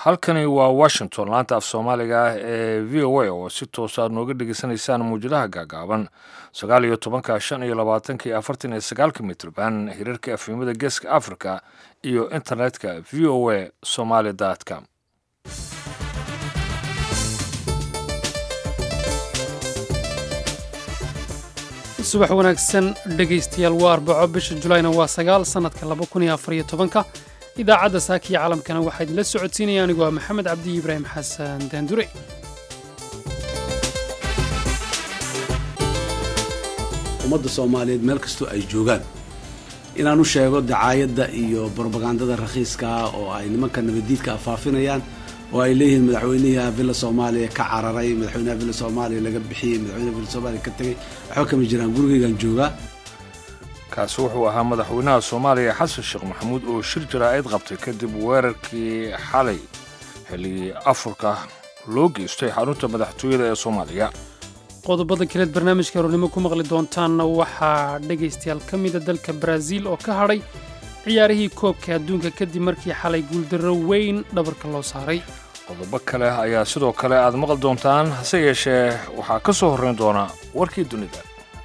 halkani waa washington laanta af soomaaliga ah ee v o a oo si toos aad nooga dhegeysanaysaan muwjadaha gaagaaban sagaal iyo tobanka shan iyo labaatanka iyo afartan iyo sagaalka mitrban hirarka afimada geeska africa iyo internetka v o a somaly com subax wanaagsan dhegaystayaal waa arbaco bisha julayna waa sagaal sannadka laba kun iyo afariyo tobanka idaacadda saakiya caalamkana waxaa idinla socodsiinaya anigoo ah maxamed cabdi ibraahim xasan daandure ummadda soomaaliyeed meel kastoo ay joogaan inaan u sheego dacaayadda iyo brobagandada rakhiiska ah oo ay nimanka nabaddiidka afaafinayaan oo ay leeyihiin madaxweynaha villa soomaaliya ka cararay madaxweynaha villa soomaaliya laga bixiyey madaxweynaha villa soomaaliya ka tegey waxba kama jiraan gurigaygaan joogaa kaasi wuxuu ahaa madaxweynaha soomaaliya xasan sheekh maxamuud oo shir jaraa'id qabtay kadib weerarkii xalay xilligii afurka loo geystay xarunta madaxtooyada ee soomaaliya qodobada kaleed barnaamijka aroornimo ku maqli doontaanna waxaa dhegaystayaal ka mida dalka baraaziil oo ka hadhay ciyaarihii koobka adduunka kadib markii xalay guuldarro weyn dhabarka loo saaray qodobo kale ayaa sidoo kale aad maqli doontaan hase yeeshee waxaa ka soo horrayn doona warkii dunida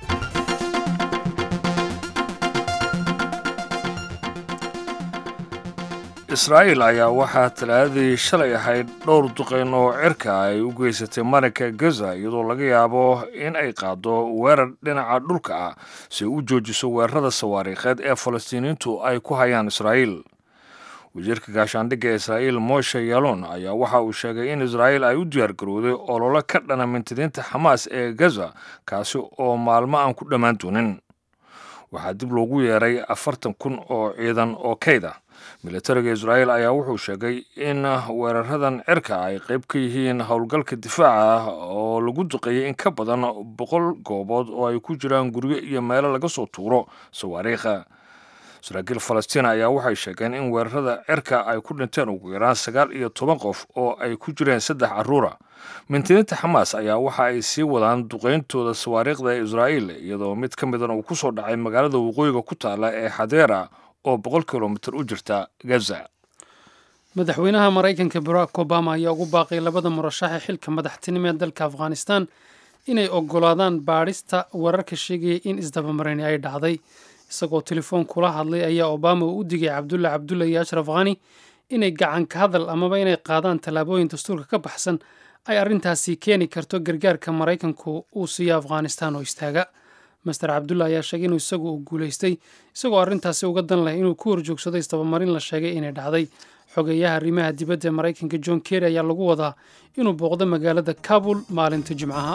israa'iil ayaa waxaa talaadadii shalay ahayd dhowr duqayn oo cirka ay u geysatay marinka gaza iyadoo laga yaabo in ay qaaddo weerar dhinaca dhulka ah si u joojiso weerarada sawaariikheed ee falastiiniyiintu ay ku hayaan israa'iil wasiirka gaashaandhigga israa'iil moshe yalon ayaa waxa uu sheegay in israa'iil ay u diyaargarowday ololo ka dhana mintidiinta xamaas ee gaza kaasi oo maalmo aan ku dhammaan doonin waxaa dib loogu yeeray afartan kun oo ciidan oo kayd ah militariga israa'iil ayaa wuxuu sheegay in weeraradan cirka ay qayb ka yihiin howlgalka difaaca ah oo lagu duqeeyey in ka badan boqol goobood oo ay ku jiraan guryo iyo meelo laga soo tuuro sawaariikha saraakiil falastiin ayaa waxay sheegeen in weerarada cirka ay ku dhinteen ugu yaraan sagaal iyo toban qof oo ay ku jireen saddex carruura mintidiinta xamaas ayaa waxa ay sii wadaan duqayntooda sawaariikhda ee israa'iil iyadoo mid ka midan uu ku soo dhacay magaalada waqooyiga ku taalla ee xadeera oo boqol kilomitir u jirta gaza madaxweynaha maraykanka barack obama ayaa ugu baaqay labada murashaxe xilka madaxtinimo ee dalka afghanistan inay oggolaadaan baadhista wararka sheegaya in isdabamarani ay dhacday isagoo telefoon kula hadlay ayaa obama uu u digay cabdulla cabdulla iyo ashraf khani inay gacan ka hadal amaba inay qaadaan tallaabooyin dastuurka ka baxsan ay arrintaasi keeni karto gargaarka maraykanku uu siiyo afghanistan oo istaaga master cabdulla ayaa sheegay inuu isagu uu guulaystay isagoo arrintaasi uga dan leh inuu ku horjoogsado isdabamarin la sheegay inay dhacday xogeeyaha arrimaha dibadda ee maraykanka john kerry ayaa lagu wadaa inuu booqdo magaalada kabul maalinta jimcaha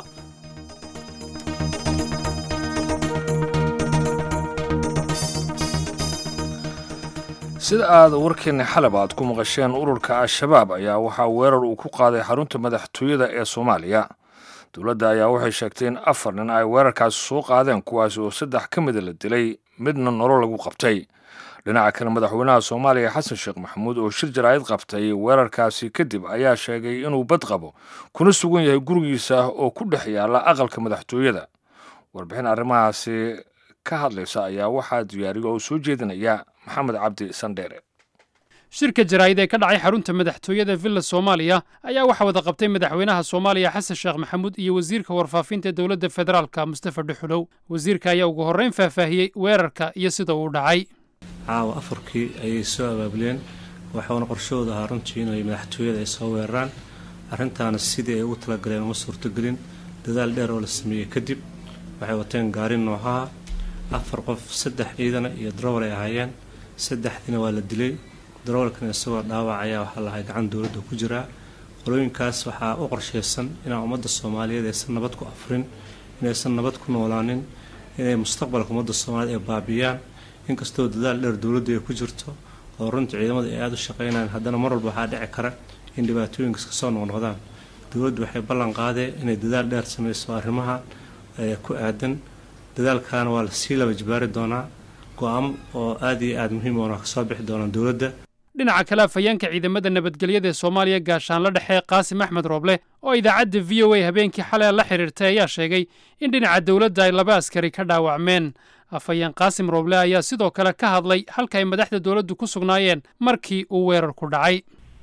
sida aad warkeenna xalab aad ku maqasheen ururka al-shabaab ayaa waxaa weerar uu ku qaaday xarunta madaxtooyada ee soomaaliya dowladda ayaa waxay sheegtay in afar nin ay weerarkaasi soo qaadeen kuwaasi oo saddex ka mida la dilay midna nolo lagu qabtay dhinaca kale madaxweynaha soomaaliya xasan sheekh maxamuud oo shir jaraa'id qabtay weerarkaasi kadib ayaa sheegay inuu bad qabo kuna sugan yahay gurigiisa oo ku dhex yaalla aqalka madaxtooyada warbixin arrimahaasi ka hadlaysa ayaa waxaa diyaariya oo soo jeedinaya maxamed cabdi sandheere shirka jaraa'id ee ka dhacay xarunta madaxtooyada villa soomaaliya ayaa waxaa wada qabtay madaxweynaha soomaaliya xasan sheekh maxamuud iyo wasiirka warfaafinta dowladda federaalka mustafa dhuxulow wasiirka ayaa ugu horrayn faahfaahiyey weerarka iyo sida uu dhacay caawa afarkii ayay soo abaabuleen waxauna qorshahooda ahaa runtii inay madaxtooyada ay soo weeraraan arrintaana sidii ay ugu talagaleen uma suurtogelin dadaal dheer oo la sameeyey kadib waxay wateen gaari noohaha afar qof saddex ciidana iyo darowal ay ahaayeen saddexdiina waa la dilay darawalkan isagoo dhaawac ayaa waxaa lahay gacan dowladda ku jiraa qolooyinkaas waxaa u qorshaysan inaan ummadda soomaaliyeed aysan nabad ku afrin inaysan nabad ku noolaanin inay mustaqbalka ummadda soomaaliyeed ay baabiyaan inkastoo dadaal dheer dowladdu ay ku jirto oo runtii ciidamada ay aada u shaqaynayaan haddana mar walba waxaa dhici kara in dhibaatooyinkas kasoo noqnoqdaan dowladdu waxay ballan qaadeen inay dadaal dheer samayso arrimaha ku aadan dadaalkaana waa lasii laba jibaari doonaa go-aamo oo aad iyo aada muhiim oona kasoo bixi doonaan dowladda dhinaca kale afhayeenka ciidamada nabadgelyada ee soomaaliya gaashaanla dhexe qaasim axmed rooble oo idaacadda v o a habeenkii xalay la xidhiirtay ayaa sheegay in dhinaca dowladda ay laba askari ka dhaawacmeen afhayeen qaasim rooble ayaa sidoo kale ka hadlay halka ay madaxda dowladdu ku sugnaayeen markii uu weerarku dhacay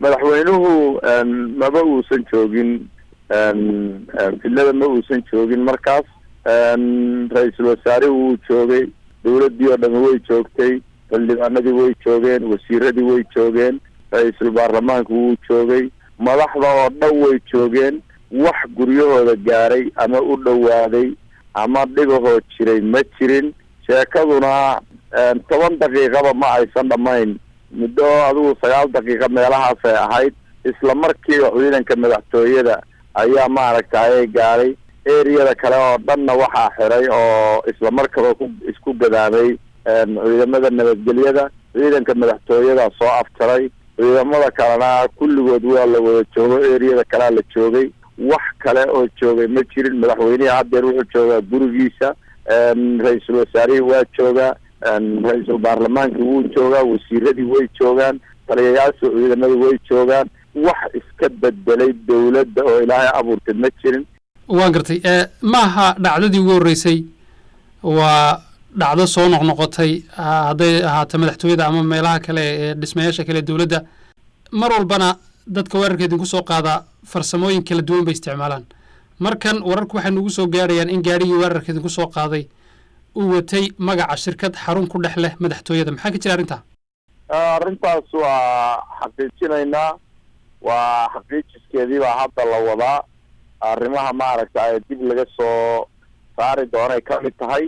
madaxweynuhu maba uusan joogin fidlada ma uusan joogin markaas ra-iisul wasaarihi wuu joogay dawladdii oo dhami way joogtay xildhibaanadii way joogeen wasiiradii way joogeen ra-iisul baarlamaanka wuu joogay madaxda oo dhan way joogeen wax guryahooda gaaray ama u dhowaaday ama dhibahoo jiray ma jirin sheekaduna toban daqiiqaba ma aysan dhammayn muddo adigu sagaal daqiiqa meelahaasay ahayd isla markiiba ciidanka madaxtooyada ayaa maaragtay gaaray eriyada kale oo dhanna waxaa xiray oo isla markaba ku isku gadaamay ciidamada nabadgelyada ciidanka madaxtooyada soo afjaray ciidamada kalena kulligood waa la wada joogo eriyada kalea la joogay wax kale oo joogay ma jirin madaxweynihii haddeer wuxuu joogaa gurigiisa ra-iisul wasaarihii waa joogaa ra-iisul baarlamaankii wuu joogaa wasiiradii way joogaan taliyayaasha ciidamada way joogaan wax iska bedelay dawladda oo ilaahay abuurtay ma jirin waan gartay ma aha dhacdadii ugu horreysay waa dhacdo soo noqnoqotay hadday ahaato madaxtooyada ama meelaha kale ee dhismayaasha kale dowladda mar walbana dadka weerarka idinku soo qaadaa farsamooyin kala duwan bay isticmaalaan markan wararku waxay nugu soo gaarayaan in gaadhigii weerarka idinku soo qaaday uu watay magaca shirkad xarun ku dhex leh madaxtooyada maxaa ka jira arrintaa arrintaas waa xaqiijinaynaa waa xaqiijiskeedii baa hadda la wadaa arrimaha maaragtay dib laga soo saari doonay ka mid tahay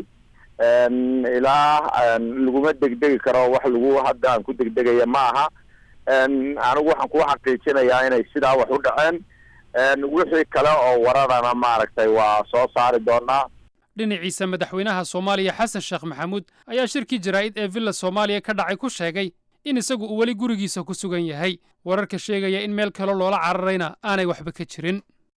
ilaa laguma degdegi karo wax lagu hadda aan ku degdegaya ma aha anigu waxaan kugu xaqiijinayaa inay sidaa wax u dhaceen wixii kale oo wararana maaragtay waa soo saari doonaa dhinaciisa madaxweynaha soomaaliya xasan sheekh maxamuud ayaa shirkii jaraa'id ee villa soomaaliya ka dhacay ku sheegay in isagu uu weli gurigiisa ku sugan yahay wararka sheegaya in meel kale loola cararayna aanay waxba ka jirin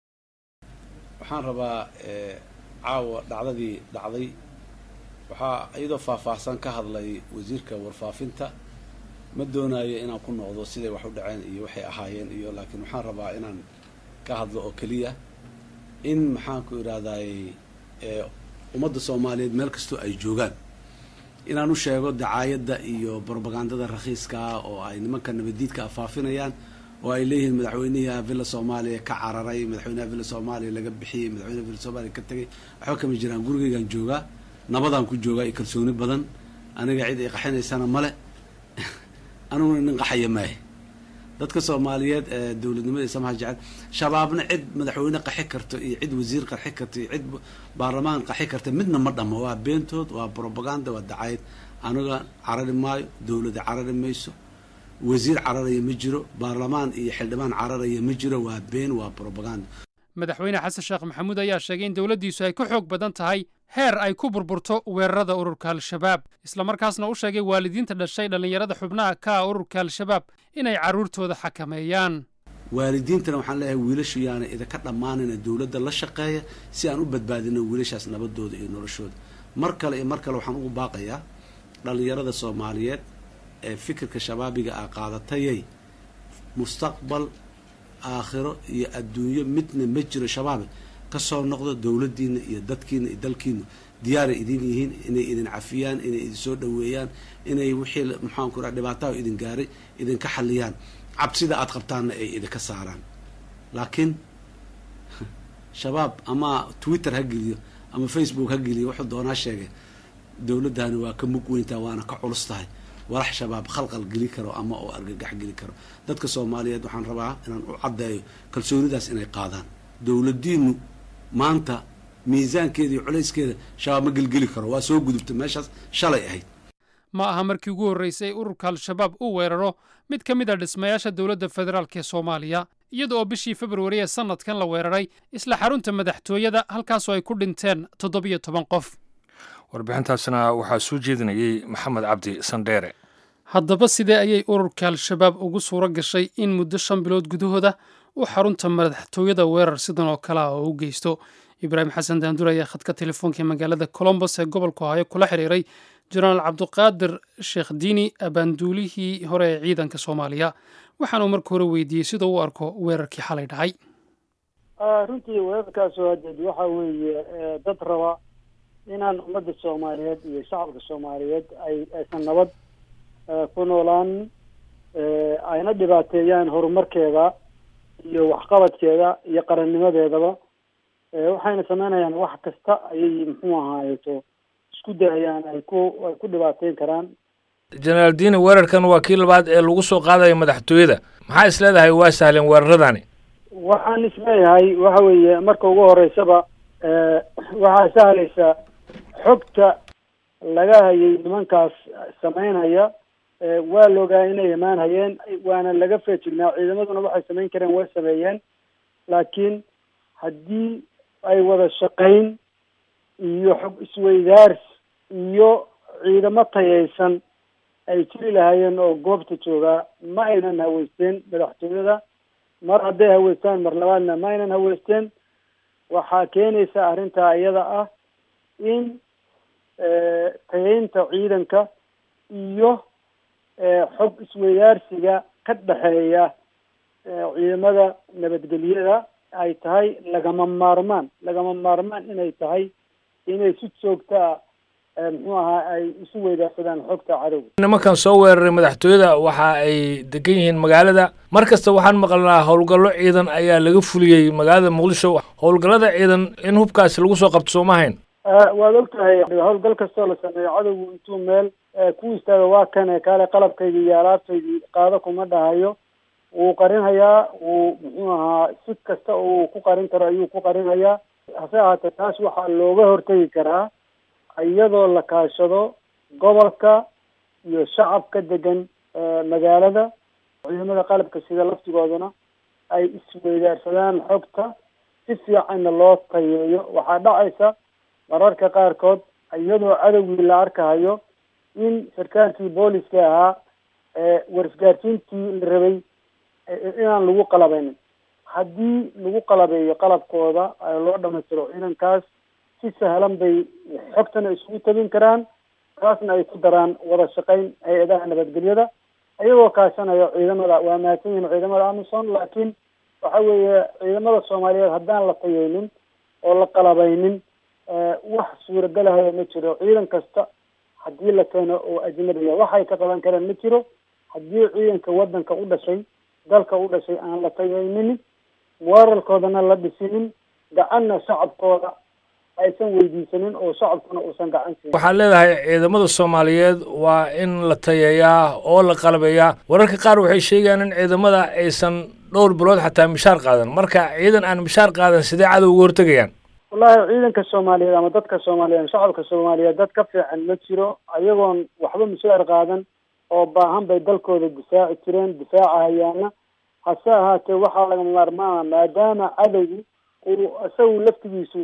waxaan rabaa caawa dhacdadii dhacday waxaa iyadoo faahfaahsan ka hadlay wasiirka warfaafinta ma doonayo inaan ku noqdo siday wax u dhaceen iyo waxay ahaayeen iyo laakiin waxaan rabaa inaan ka hadlo oo keliya in maxaanku idhahdayy ummadda soomaaliyeed meel kastoo ay joogaan inaan u sheego dacaayadda iyo brobagandada rakhiiskaa oo ay nimanka nabaddiidka afaafinayaan oo ay leeyihiin madaxweynaha villa soomaaliya ka cararay madaxweynaha villa soomaaliya laga bixiyey madaxweynaha villa soomaaliya ka tegay waxba kama jiraan gurigaygaan joogaa nabadaan ku joogaa iyo kalsooni badan aniga cid ay qaxinaysana male aniguna nin qaxaya maahe dadka soomaaliyeed ee dowladnimada samaha jecel shabaabna cid madaxweyne qaxi karto iyo cid wasiir qaxi karto iyo cid baarlamaan qaxi karta midna ma dhamo waa beentood waa brobaganda waa dacayad aniga carari maayo dowlada carari mayso wasiir cararaya ma jiro baarlamaan iyo xildhibaan cararaya ma jiro waa been waa brobaganda madaxweyne xasan sheekh maxamuud ayaa sheegay in dowladdiisu ay ka xoog badan tahay heer ay ku burburto weerarada ururka al-shabaab islamarkaasna u sheegay waalidiinta dhashay dhallinyarada xubnaha ka ah ururka al-shabaab inay carruurtooda xakameeyaan waalidiintana waxaan leeyahay wiilashu yaana idinka dhammaanayna dowladda la shaqeeya si aan u badbaadino wiilashaas nabadooda iyo noloshooda mar kale iyo mar kale waxaan ugu baaqayaa dhallinyarada soomaaliyeed ee fikirka shabaabiga ah qaadatayay mustaqbal aakhiro iyo adduunyo midna ma jiro shabaabe kasoo noqdo dowladdiina iyo dadkiina iyo dalkiina diyaaray idin yihiin inay idin cafiyaan inay idin soo dhaweeyaan inay wixii maxaanku raa dhibaataha idin gaaray idinka xaliyaan cabsida aada qabtaanna ay idinka saaraan laakiin shabaab ama twitter ha geliyo ama facebook ha geliyo wuxuu doonaa sheegay dowladdani waa ka mug weyntaa waana ka culus tahay walax shabaab khalqal geli karo ama oo argagax geli karo dadka soomaaliyeed waxaan rabaa inaan u caddeeyo kalsoonidaas inay qaadaan dowladdiinu maanta miisaankeeda iyo culayskeeda shabaab ma gelgeli karo waa soo gudubta meeshaas shalay ahayd ma aha markii ugu horraysay ururka al-shabaab uu weeraro mid ka mid a dhismayaasha dowladda federaalk ee soomaaliya iyada oo bishii februari ee sannadkan la weeraray isla xarunta madaxtooyada halkaasoo ay ku dhinteen toddobiyo toban qof warbixintaasna waxaa soo jeedinayey maxamed cabdi sandheere haddaba sidee ayay ururka al-shabaab ugu suuro gashay in muddo shan bilood gudahooda uu xarunta madaxtooyada weerar sidan oo kale ah oo u geysto ibraahim xasan daandur ayaa khadka telefoonka magaalada colombos ee gobolka ohaayo kula xiriiray jenaraal cabdiqaadir sheekh diini abaanduulihii hore ee ciidanka soomaaliya waxaanuu marka hore weydiiyey sida u arko weerarkii xalay dhacay runtii weerarkaas hadeed waxa weeye dad raba inaan ummadda soomaaliyeed iyo shacabka soomaaliyeed ay aysan nabad ku noolaan ayna dhibaateeyaan horumarkeeda iyo waxqabadkeeda iyo qarannimadeedaba waxayna sameynayaan wax kasta ayay muxuu ahaayeto isku dayayaan ay ku ay ku dhibaateyn karaan jenaraal diini weerarkan waa kii labaad ee lagu soo qaadaya madaxtooyada maxaa is leedahay waa sahleen weeraradani waxaan isleeyahay waxa weeye marka ugu horeysaba waxaa sahlaysa xogta laga hayay nimankaas sameynaya waa la ogaa inay imaan hayeen waana laga feejignaa ciidamaduna waxay samayn kareen way sameeyeen laakiin haddii ay wada shaqayn iyo xog isweydaars iyo ciidamo tayaysan ay jiri lahaayeen oo goobta joogaa ma aynan haweysteen madaxtooyada mar hadday haweystaan mar labaadna ma aynan haweysteen waxaa keenaysa arrintaa iyada ah in tayaynta ciidanka iyo xog isweydaarsiga ka dhexeeya ciidamada nabadgelyada ay tahay lagama maarmaan lagama maarmaan inay tahay inay si joogta a muxuu ahaa ay isu weydaarsadaan xogta cadowga nimankan soo weeraray madaxtooyada waxa ay degan yihiin magaalada mar kasta waxaan maqalnaa howlgallo ciidan ayaa laga fuliyey magaalada muqdisho howlgallada ciidan in hubkaasi lagu soo qabto sooma hayn waad og tahay howlgal kastoo la sameeyo cadowgu intuu meel ku istaago waa kane kaale qalabkaydii iyo alaabtaydii qaado kuma dhahayo wuu qarinhayaa wuu muxuu ahaa si kasta oo uu ku qarin karo ayuu ku qarinhayaa hase ahaatee taas waxaa looga hortegi karaa iyadoo la kaashado gobolka iyo shacabka degan magaalada ciidamada qalabka sida laftigoodana ay isweydaarsadaan xogta si fiicanna loo tayeeyo waxaa dhacaysa mararka qaarkood iyadoo cadowgii la arkahayo in sarkaalkii booliska ahaa warisgaarsiintii la rabay inaan lagu qalabaynin haddii lagu qalabeeyo qalabkooda loo dhamaystiro ciidankaas si sahlan bay xogtana isugu tabin karaan taasna ay ku daraan wada shaqayn hay-adaha nabadgelyada iyagoo kaashanaya ciidamada waa mahadsan yihin ciidamada amison laakiin waxa weeye ciidamada soomaaliyeed haddaan la tayeynin oo la qalabaynin wax suuragalahayo ma jiro ciidan kasta haddii la keeno oo ajnabiya waxay ka qaban karaan ma jiro haddii ciidanka waddanka u dhashay dalka u dhashay aan la tayeynin weerarkoodana la dhisinin gacanna shacabkooda aysan weydiisanin oo shacabkuna uusan gacan siin waxaad leedahay ciidamada soomaaliyeed waa in la tayeeyaa oo la qalabeeyaa wararka qaar waxay sheegayaan in ciidamada aysan dhowr bilood xataa mishaar qaadan marka ciidan aan mishaar qaadan sidee cadow uga hortegayaan wallahi ciidanka soomaaliyeed ama dadka soomaaliyeed shacabka soomaaliyeed dad ka fiican ma jiro ayagoon waxba mishaar qaadan oo baahan bay dalkooda difaaci jireen difaaca hayaana hase ahaatee waxaa laga maarmaana maadaama cadowgu uu isagu laftigiisu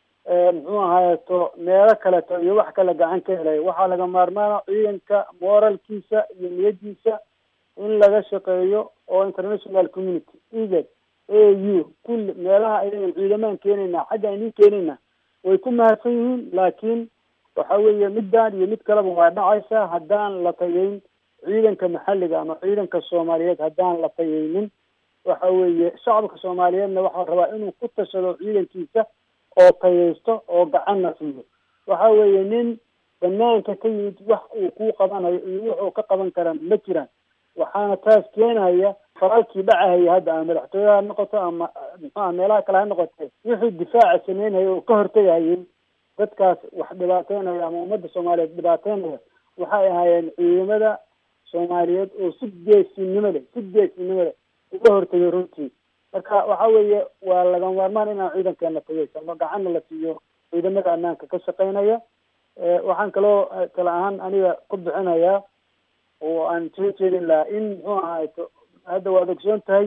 muxuu ahaayeto meelo kaleto iyo wax kale gacan ka helay waxaa laga maarmaana ciidanka moralkiisa iyo niyadiisa in laga shaqeeyo oo international community egad a u kulli meelaha ayagan ciidamaan keenayna xagga aynin keenayna way ku mahadsan yihiin laakiin waxa weeye middan iyo mid kaleba waa dhacaysa haddaan la tayeyn ciidanka maxalliga ama ciidanka soomaaliyeed haddaan la tayeynin waxa weeye shacabka soomaaliyeedna waxaa rabaa inuu ku tashado ciidankiisa oo tayeysto oo gacanna siiyo waxa weeye nin banaanka ka yimid wax uu ku qabanayo iyo wuxuu ka qaban karaa ma jiraan waxaana taas keenaya faralkii dhacahaya hadda ama madaxtooyaha ha noqoto ama muxuaha meelaha kale ha noqote wixii difaaca sameynaya oo ka hortegayay dadkaas wax dhibaateynaya ama ummadda soomaaliyeed dhibaateynaya waxay ahaayeen ciidamada soomaaliyeed oo si geesinimo leh si geesinimo leh uga hortegay runtii marka waxa weeye waa laga maarmaan inaan ciidankeena tageysano gacanna la siiyo ciidamada ammaanka ka shaqeynaya waxaan kaloo kale ahaan aniga ku bixinayaa oo aan soo jeedin lahaa in muxuu ahaato hadda waad ogsoon tahay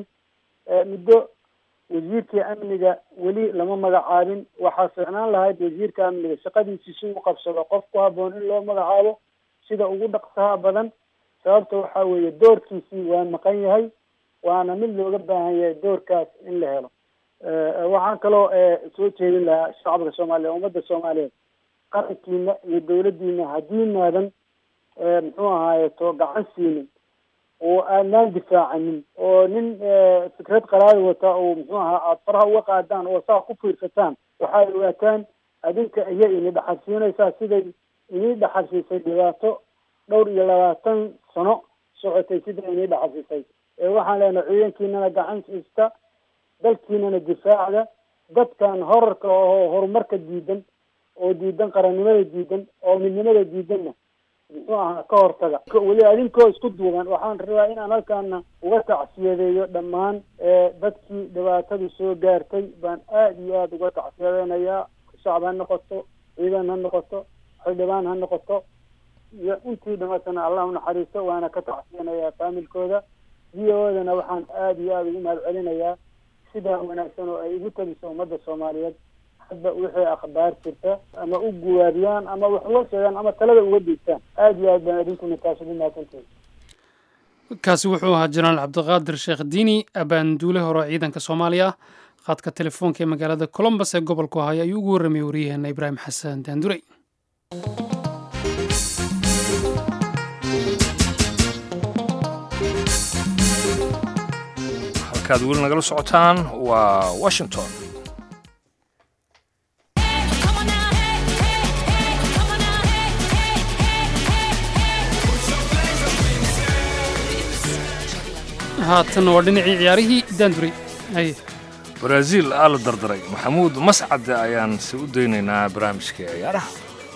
muddo wasiirkii amniga weli lama magacaabin waxaa fiicnaan lahayd wasiirka amniga shaqadiisii si u qabsado qof ku haboon in loo magacaabo sida ugu dhaqsaha badan sababta waxa weeye doorkiisii waa maqan yahay waana mid looga baahan yahay doorkaas in la helo waxaan kaloo soo jeedin lahaa shacabka soomaaliyeed ummadda soomaaliyeed qarankiina iyo dawladdiina haddii maadan muxuu ahaayeto gacan siinin oo aadnaan difaacanin oo nin fikrad qalaada wata oo muxuu ahaa aada faraha uga qaadaan oo saa ku fiirsataan waxaad ogaataan adinka iya ini dhaxalsiinaysaa siday inii dhaxalsiisay dhibaato dhowr iyo labaatan sano socotay sida inii dhaxasisay ee waxaan leenahay ciidankiinana gacan siista dalkiinana difaacda dadkan horarka oo horumarka diidan oo diidan qarannimada diidan oo midnimada diidanna muxuu ahaa ka hortaga weli adinkoo isku duuban waxaan rabaa inaan halkaana uga tacsiyadeeyo dhammaan dadkii dhibaatadu soo gaartay baan aada iyo aada uga tacsiyadeynayaa shacab ha noqoto ciidan ha noqoto xildhibaan ha noqoto iyo intii dhimatana allah unaxariisto waana ka tacsiyanayaa faamilkooda v o dana waxaan aada iyo aada ugu mahad celinayaa sidaa wanaagsan oo ay ugu taliso ummadda soomaaliyeed hadba wixii akhbaar jirta ama u guwaabiyaan ama wax loo sheegaan ama talada uga diigtaan aada iyo aad baan idinkuna taas ugu mahadsantihin kaasi wuxuu ahaa jenaraal cabdiqaadir sheekh diini abaanduule hore oo ciidanka soomaaliya ah khadka telefoonka ee magaalada colombos ee gobolku ahaya ayuu ugu warramayay waryaheena ibraahim xasan daandurey halkaad weli nagala socotaan waa washington haatan waa dhinacii ciyaarihii daandurey haye baraaziil aa la dardaray maxamuud mascade ayaan se u daynaynaa barnaamijka ciyaaraha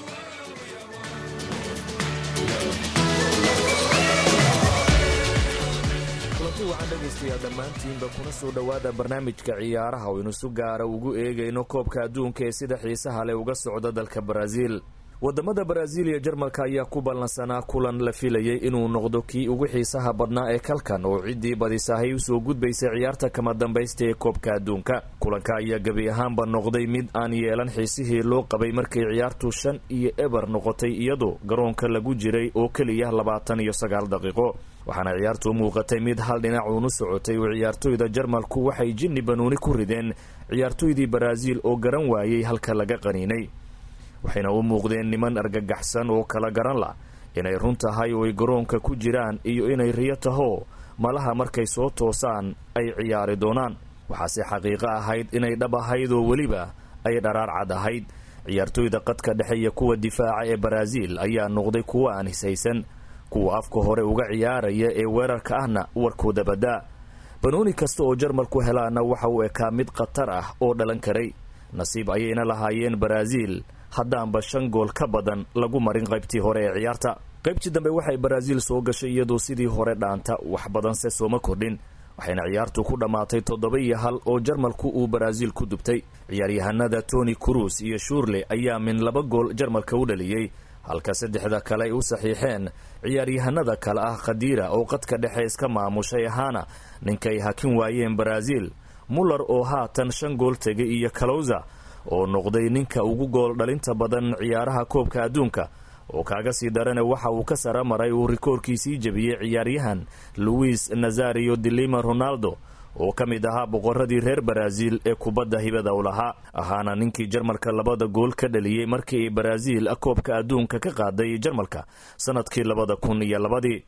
kulanti waxaan dhegaystayaa dhammaantiinba kuna soo dhowaada barnaamijka ciyaaraha oo inu si gaara ugu eegayno koobka adduunka ee sida xiisaha leh uga socda dalka baraaziil wadamada baraaziil iyo jarmalka ayaa ku ballansanaa kulan la filayay inuu noqdo kii ugu xiisaha badnaa ee kalkan oo ciddii badisahay usoo gudbaysay ciyaarta kama dambaysta ee koobka adduunka kulanka ayaa gebi ahaanba noqday mid aan yeelan xiisihii loo qabay markay ciyaartu shan iyo eber noqotay iyadoo garoonka lagu jiray oo keliya labaatan iyo sagaal daqiiqo waxaana ciyaartu muuqatay mid hal dhinac uunu socotay oo ciyaartoyda jarmalku waxay jinni banuuni ku rideen ciyaartoydii baraaziil oo garan waayey halka laga qaniinay waxayna u muuqdeen niman argagaxsan oo kala garan lah inay run tahay oo ay garoonka ku jiraan iyo inay riyo taho malaha markay soo toosaan ay ciyaari doonaan waxaase xaqiiqo ahayd inay dhab ahayd oo weliba ay dharaar cad ahayd ciyaartoyda qadka dhexe iyo kuwa difaaca ee baraaziil ayaa noqday kuwa aan hisaysan kuwa afka hore uga ciyaaraya ee weerarka ahna warkooda badaa banooni kasta oo jarmalku helaana waxa uu ekaa mid khatar ah oo dhalan karay nasiib ayayna lahaayeen baraaziil haddaanba shan gool ka badan lagu marin qaybtii hore ee ciyaarta qaybtii dambe waxay baraaziil soo gashay iyadoo sidii hore dhaanta wax badanse sooma kordhin waxayna ciyaartu ku dhammaatay toddoba iyo hal oo jarmalku uu baraaziil ku dubtay ciyaaryahanada tony cruz iyo shuurle ayaa min laba gool jarmalka u dhaliyey halka saddexda kale ay u saxiixeen ciyaaryahanada kale ah khadiira oo qadka dhexe iska maamushay ahaana ninkay hakin waayeen baraaziil muller oo haatan shan gool tegay iyo kalowza oo noqday ninka ugu gool dhalinta badan ciyaaraha koobka adduunka oo kaaga sii darane waxa uu ka sara maray uu rikoorkiisii jebiyey ciyaaryahan luis nazario dilima ronaldo oo ka mid ahaa boqoradii reer baraaziil ee kubadda hibada u lahaa ahaana ninkii jarmalka labada gool ka dhaliyey markii ay baraaziil koobka adduunka ka qaaday jarmalka sanadkii labada kun iyo labadii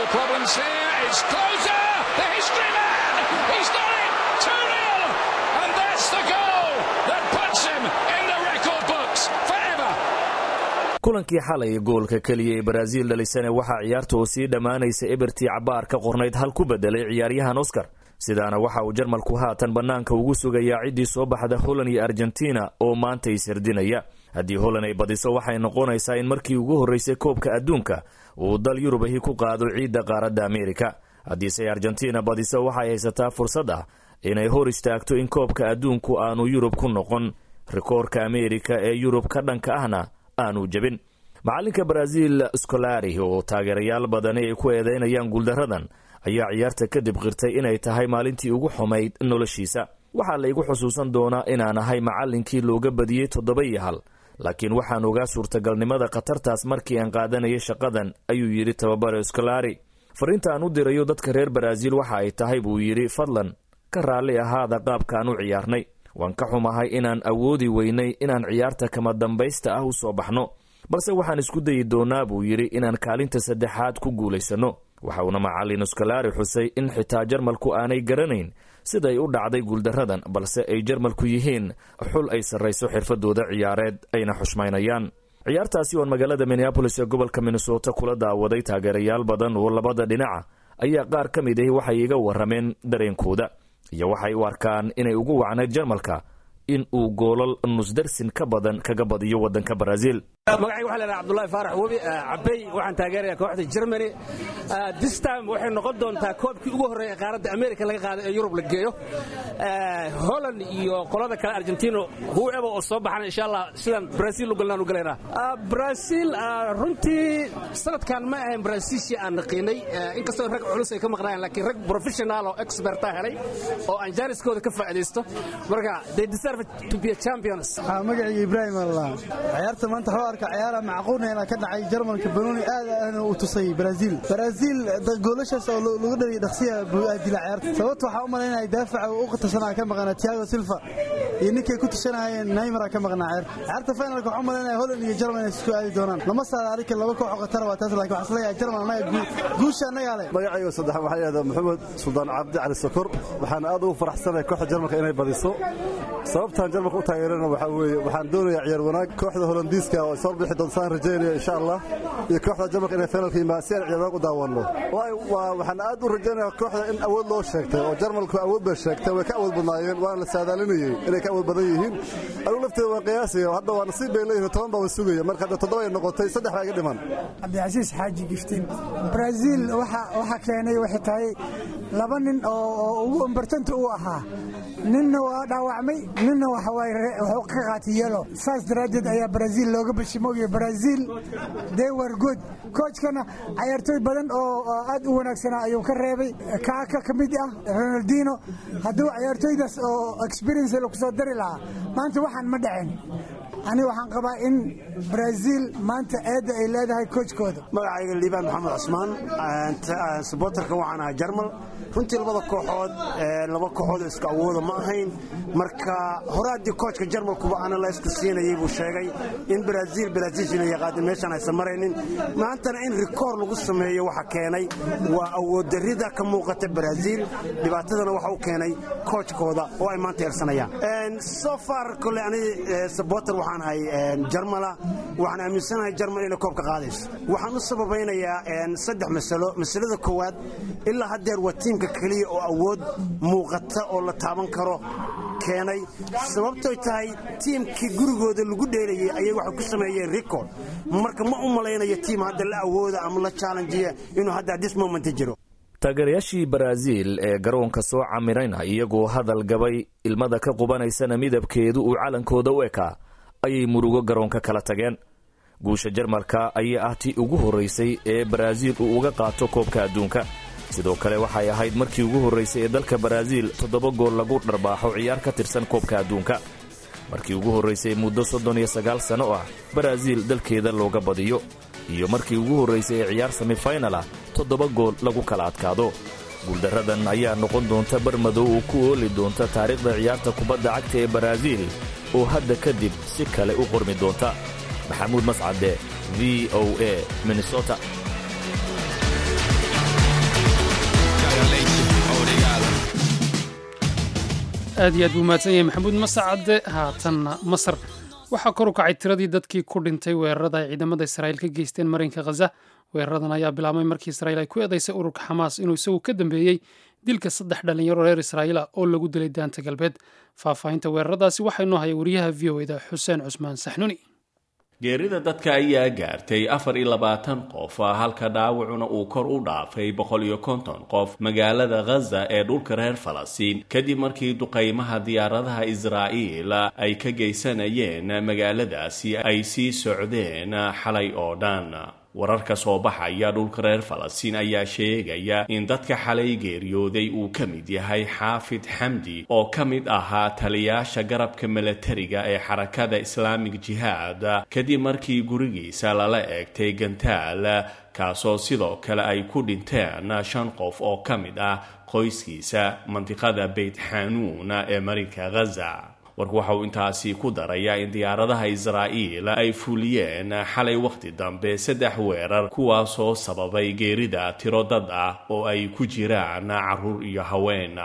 kulankii xalay goolka keliya ee baraaziil dhalisane waxaa ciyaarta oo sii dhammaanaysa ebertii cabaar ka qornayd hal ku bedelay ciyaaryahan oscar sidaana waxa uu jarmalku haatan bannaanka ugu sugayaa ciddii soo baxda holland iyo argentina oo maanta ishirdinaya haddii holland ay badiso waxay noqonaysaa in markii ugu horreysay koobka adduunka uu dal yurubahi ku qaado ciidda qaaradda ameerika haddiise argentina badiso waxay haysataa fursad ah inay hor istaagto in koobka adduunku aanu yurub ku noqon rikoorka ameerika ee yurub ka dhanka ahna aanu jebin macalinka baraaziil scolari oo taageerayaal badani ay ku eedeynayaan guuldaradan ayaa ciyaarta kadib qirtay inay tahay maalintii ugu xumayd noloshiisa waxaa la igu xusuusan doonaa inaan ahay macallinkii looga badiyey toddoba iyo hal laakiin waxaan ogaa suurtagalnimada khatartaas markii aan qaadanayay shaqadan ayuu yidhi tababare scolari fariinta aan u dirayo dadka reer baraaziil waxa ay tahay buu yidhi fadlan ka raalli ahaada qaabkaan u ciyaarnay waan ka xumahay inaan awoodi weynay inaan ciyaarta kama dambaysta ah u soo baxno balse waxaan isku dayi doonaa buu yidhi inaan kaalinta saddexaad ku guulaysanno waxa uuna macallin scolari xusay in xitaa jarmalku aanay garanayn siday u dhacday guuldaradan balse ay jarmalku yihiin xul ay sarrayso xirfadooda ciyaareed ayna xushmaynayaan ciyaartaasi oon magaalada minneabolis ee gobolka minnesota kula daawaday taageerayaal badan oo labada dhinaca ayaa qaar ka mid ahi waxay iga warrameen dareenkooda iyo waxay u arkaan inay ugu wacnayd jarmalka in uu goolal nusdarsin ka badan kaga badiyo waddanka baraaziil magacayga waxaa leedahay cabdullahi faarax webi cabey waxaan taageerayaa kooxda germany this time waxay noqon doontaa koobkii ugu horreeya qaaradda america laga qaado ee yurub la geeyo holland iyo qolada kale argentino whoever oo soo baxana insha allah sidaan brazil u galnaan u galaynaa brazil runtii sanadkan ma ahayn brazilshii aan naqiinay inkastoo rag culus ay ka maqnaayeen laakiin rag professional oo experta helay oo aan jaaniskooda ka faa'iidaysto marka they deserve to be a champions magacayga ibraahim allah ciyaarta maanta waxuu arka ciyaara macquulna ka dhacay jarmalka banooni aad aadna uu tusay brazil brazil goolashaas oo lagu dhaliyay dhaqsiya buu aadila ciyaarta sababta waxaa u malaynaya daafaca u qatarsanaa ka maqnaa tiago silva iyo ninkay ku tashanayeen neymar ka maqnaa ciyaarta ciyaarta finalka waxaa u malaynaya holland iyo jarmal inay isku aadi doonaan lama saara arika laba koox oo qatar waa taas laakiin waxaa isleeyahay jarmal annaga guusha annagaa leh magacayga saddex waxaa yidhahdaa maxamed suldaan cabdi cali sokor waxaan aad ugu faraxsanahay kooxda jarmalka inay badiso sababtaan jarmalka u taageerana waxaa weeye waxaan doonayaa ciyaar wanaag kooxda holandiiska oo soo bixi doonta saan rajaynaya insha allah iyo kooxda jarmalka inay finalka yimaad si aan ciyaar wanaag u daawanno waxaan aad u rajaynayaa kooxda in awood loo sheegtay oo jarmalku awood bay sheegtay way ka awood badnaayeen waana la saadaalinayey inay ka awood badan yihiin anugu lafteeda waan qiyaasaya hadda waa nasiib bay leeyihin toban baa wa sugaya marka hadda toddoba ay noqotay saddex baa iga dhiman cabdicasiis xaaji giftiin brazil waxa keenay waxay tahay laba nin oo ugu imbartanta u ahaa ninna waa dhaawacmay ninna waxuu ka qaatay yelo saas daraaddeed ayaa brazil looga bashimoogiya brazil they were good koojkana cayaartooy badan oo aad u wanaagsanaa ayuu ka reebay kaaka ka mid ah ronaldino hadduu cayaartooydaas oo experience lagu soo dari lahaa maanta waxaan ma dhacin ani waxaan qabaa in brazil maanta eedda ay leedahay koojkooda magacayga liibaan maxamed cusmaan sabotarka waxaan ahaa jarmal runtii labada kooxood laba kooxood isku awooda ma ahayn marka hore haddii koojka jarmalkuba analyska siinayay buu sheegay in brazil brazilshina yaqaadin meeshaan aysan maraynin maantana in rikoor lagu sameeyo waxa keenay waa awooddarrida ka muuqata brazil dhibaatadana waxa u keenay koojkooda oo ay maanta eersanayaan so far kole ani sabotar waxaan ahay jarmala waxaan aaminsanahay jarmal inay koobka qaadayso waxaan u sababaynayaa saddex masalo masalada koowaad ilaa haddeer waa tiimka keliya oo awood muuqata oo la taaban karo keenay sababtoy tahay tiimkii gurigooda lagu dheelayay ayay waxay ku sameeyeen record marka ma u malaynayo tiim hadda la awooda ama la challenjiya inuu hadda this moment jiro taageerayaashii baraaziil ee garoonka soo camirayna iyagoo hadal gabay ilmada ka qubanaysana midabkeedu uu calankooda u ekaa ayay murugo garoonka kala tageen guusha jarmalka ayaa ah tii ugu horraysay ee baraaziil uu uga qaato koobka adduunka sidoo kale waxay ahayd markii ugu horraysay ee dalka baraaziil toddoba gool lagu dharbaaxo ciyaar ka tirsan koobka adduunka markii ugu horraysay muddo soddon iyo sagaal sanno ah baraaziil dalkeeda looga badiyo iyo markii ugu horraysay ee ciyaar semifaynal ah toddoba gool lagu kala adkaado guuldarradan ayaa noqon doonta barmadow oo ku ooli doonta taariikhda ciyaarta kubadda cagta ee baraaziil oo hadda kadib si kale u qormi doonta maxamuud mascade v o a minnesota aad iyo aad buu mahadsan yahay maxamuud masacade haatanna masar waxaa kor u kacay tiradii dadkii ku dhintay weerarada ay ciidamada israa'iil ka geysteen marinka khaza weeraradan ayaa bilaabmay markii israa'iil ay ku eedaysay ururka xamaas inuu isagu ka dambeeyey dilka saddex dhallinyaro reer israa'iil ah oo lagu dilay daanta galbeed faahfaahinta weeraradaasi waxaa inoo haya wariyaha v o eda xuseen cusmaan saxnuni geerida dadka ayaa gaartay afar iyo labaatan qof halka dhaawacuna uu kor u dhaafay boqol iyo konton qof magaalada khaza ee dhulka reer falastiin kadib markii duqaymaha diyaaradaha israa'iil ay ka geysanayeen magaaladaasi ay sii socdeen xalay oo dhan wararka soo baxaya dhulka reer falastiin ayaa sheegaya in dadka xalay geeriyooday uu ka mid yahay xaafid xamdi oo ka mid ahaa taliyaasha garabka milatariga ee xarakada islaamig jihaad kadib markii gurigiisa lala eegtay gantaal kaasoo sidoo kale ay ku dhinteen shan qof oo ka mid ah qoyskiisa mandiqada beyt xanuun ee marinka khaza warku waxa uu intaasi ku darayaa in diyaaradaha israa'iil ay fuliyeen xalay wakhti dambe saddex weerar kuwaasoo sababay geerida tiro dad ah oo ay ku jiraan carruur iyo haween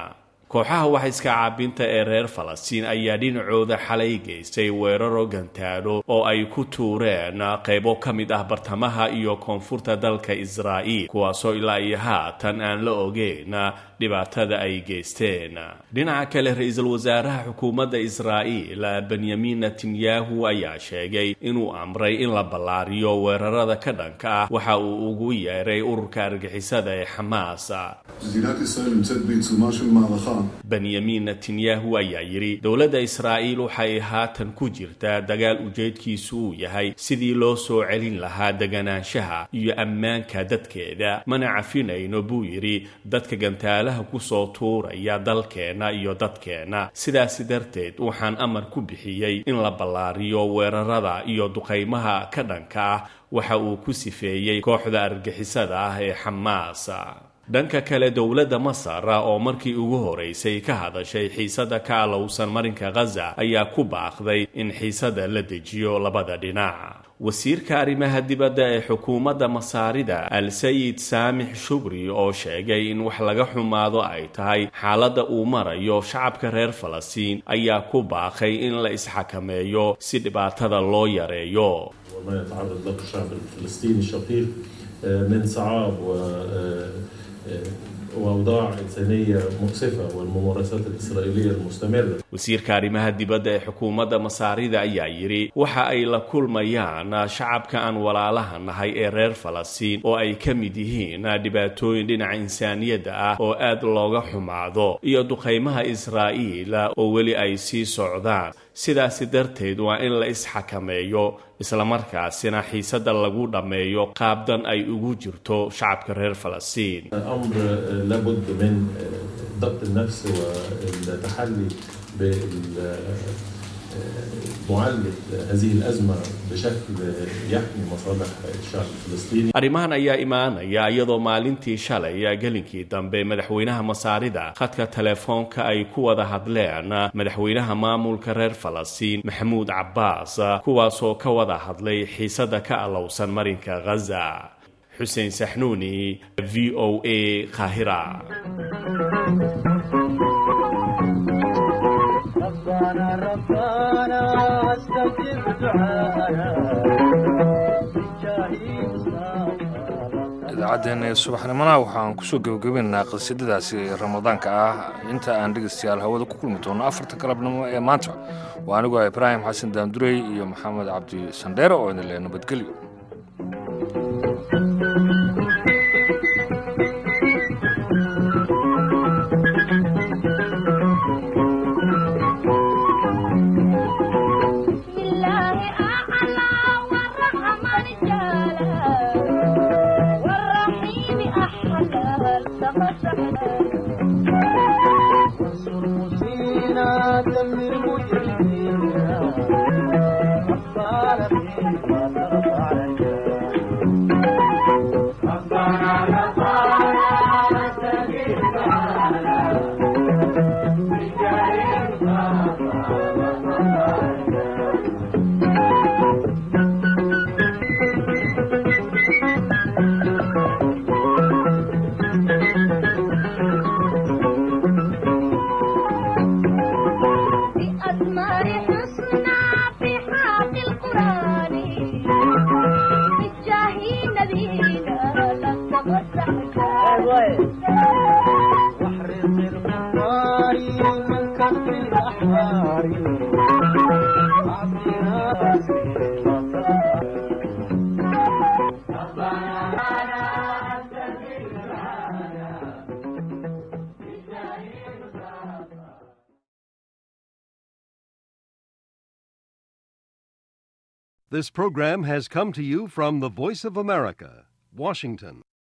kooxaha wax iska caabinta ee reer falastiin ayaa dhinacooda xalay geystay weeraro gantaano oo ay ku tuureen qaybo ka mid ah bartamaha iyo koonfurta dalka israa'iil kuwaasoo ilaa iyo haatan aan la ogeyn dhibaatada ay geysteen dhinaca kale ra-iisul wasaaraha xukuumadda israa'iil benyamin netanyahu ayaa sheegay inuu amray in la ballaariyo weerarada ka dhanka ah waxa uu ugu yeeray ururka argixisada ee xamaas מדינת ישראל נמצאת בעיצומה של מערכה benyamin netanyahu ayaa yidhi dowladda israa'iil waxay haatan ku jirtaa dagaal ujeedkiisu uu yahay sidii loo soo celin lahaa deganaanshaha iyo ammaanka dadkeeda mana cafinayno buu yidhi dadka gantaalaha kusoo tuuraya dalkeenna iyo dadkeenna sidaasi darteed waxaan amar ku bixiyey in la ballaariyo weerarada iyo duqaymaha ka dhanka ah waxa uu ku sifeeyey kooxda argixisada ah ee xamaas dhanka kale dowladda masar oo markii ugu horeysay ka hadashay xiisada ka alowsan marinka khaza ayaa ku baaqday in xiisada la dejiyo labada dhinac wasiirka arrimaha dibadda ee xukuumadda masaarida al sayid saamix shubri oo sheegay in wax laga xumaado ay tahay xaaladda uu marayo shacabka reer falastiin ayaa ku baaqay in la isxakameeyo si dhibaatada loo yareeyo وما يتعرض له الشعب الفلسطيني الشقيق من صعاب و وأوضاع إنسانية مؤسفة والممارسات الإسرائيلية المستمرة wasiirka arrimaha dibadda ee xukuumadda masaarida ayaa yidhi waxa ay la kulmayaan shacabka aan walaalaha nahay ee reer falastiin oo ay ka mid yihiin dhibaatooyin dhinaca insaaniyadda ah oo aad looga xumaado iyo duqaymaha israa'iil oo weli ay sii socdaan sidaasi darteed waa in la isxakameeyo islamarkaasina xiisada lagu dhammeeyo qaabdan ay ugu jirto shacabka reer falastiin أمر لابد من ضبط النفس والتحلي بمعالجة هذه الأزمة بشكل يحمي مصالح الشعب الفلسطيني arrimahan ayaa imaanaya iyadoo maalintii shalay gelinkii dambe madaxweynaha masaarida khadka telefoonka ay ku wada hadleen madaxweynaha maamulka reer falastiin maxamuud cabbaas kuwaasoo ka wada hadlay xiisada ka alowsan marinka khaza xuseen saxnuuni v o a qaahira ربنا ربنا استجب دعانا idaacaddeenna ee subaxnimona waxaan kusoo gebagabeynaa qasiidadaasi ramadaanka ah inta aan dhegaystayaal hawada ku kulmi doono afarta galabnimo ee maanta waa anigoo ibraahim xasan daandurey iyo maxamed cabdi sandheere oo idin le nabadgelyo This program has come to you from the Voice of America, Washington.